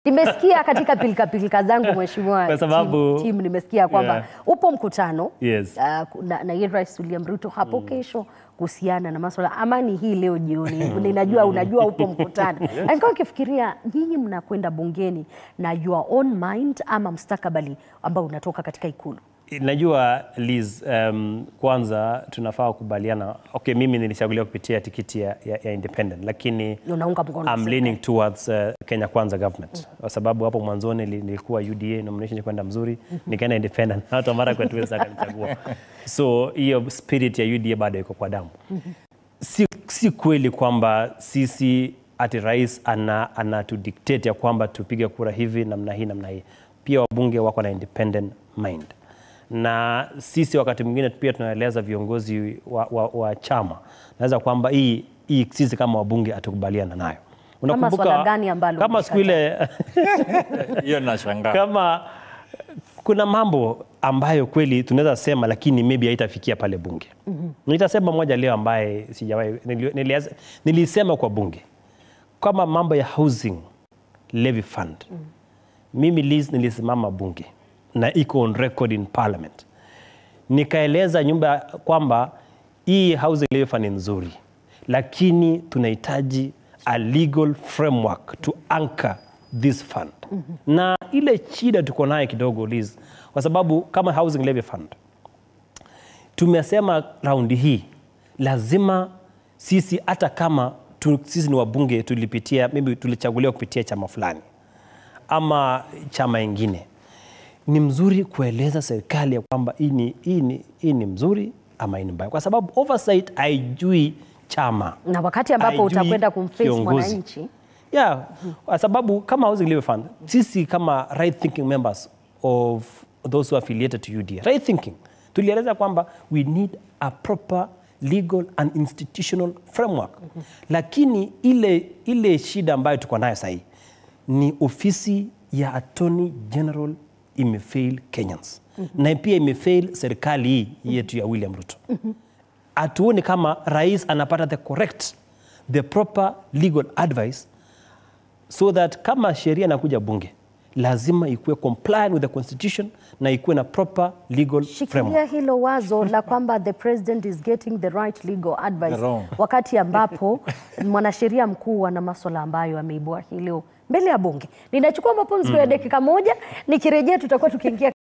Nimesikia katika pilika pilika zangu mheshimiwa Kwa sababu- team, team nimesikia kwamba Yeah. upo mkutano Yes. uh, na, na yeye Rais William Ruto hapo kesho kuhusiana na masuala amani hii leo jioni. Ninajua unajua upo mkutano. Nilikuwa nikifikiria nyinyi mnakwenda bungeni na your own mind ama mstakabali ambao unatoka katika ikulu. Najua Liz, um, kwanza tunafaa kukubaliana. Okay, mimi nilichaguliwa kupitia tikiti ya, ya, ya independent lakini Unaunga mkono I'm serikali. leaning towards uh, Kenya Kwanza government kwa sababu hapo mwanzoni nili- nilikuwa UDA nomination kwenda mzuri, nikaenda independent hata mara kwa tuweza akanichagua. So hiyo spirit ya UDA bado iko kwa damu. Si, si kweli kwamba sisi ati rais ana, ana tu dictate ya kwamba tupige kura hivi namna hii namna hii. Pia wabunge wako na independent mind na sisi wakati mwingine pia tunaeleza viongozi wa, wa, wa chama naweza kwamba hii, hii sisi kama wabunge hatukubaliana nayo. swala gani ambalo kama siku ile hiyo nashangaa. kama kuna mambo ambayo kweli tunaweza sema lakini maybe haitafikia pale bunge. Nitasema moja leo ambaye sijawahi nili- niliaz- nilisema kwa bunge kama mambo ya housing levy fund. Mimi Liz nilisimama bunge na iko on record in parliament. Nikaeleza nyumba kwamba hii housing levy fund ni nzuri, lakini tunahitaji a legal framework to anchor this fund. Na ile shida tuko nayo kidogo Liz, kwa sababu kama housing levy fund tumesema raundi hii lazima sisi hata kama tu, sisi ni wabunge tulipitia maybe tulichaguliwa kupitia chama fulani ama chama ingine, ni mzuri kueleza serikali ya kwamba hii ni, hii ni, hii ni mzuri ama hii ni mbaya, kwa sababu oversight haijui chama Na wakati ambapo haijui utakwenda kumface kiongozi. mwananchi Yeah, kwa sababu kama Housing Levy Fund, sisi kama right thinking members of those who are affiliated to UDA, right thinking, tulieleza kwamba we need a proper legal and institutional framework. Lakini ile, ile shida ambayo tuko nayo sahii ni ofisi ya Attorney General imefail Kenyans na pia imefail serikali hii yetu ya William Ruto hatuoni kama rais anapata the correct the proper legal advice so that kama sheria inakuja bunge lazima ikuwe compliant with the constitution na ikuwe na proper legal Shikilia framework. hilo wazo la kwamba the president is getting the right legal advice The wrong. wakati ambapo mwanasheria mkuu ana maswala ambayo ameibua hii leo mbele ya bunge. Ninachukua mapumziko ya dakika moja, nikirejea tutakuwa tukiingia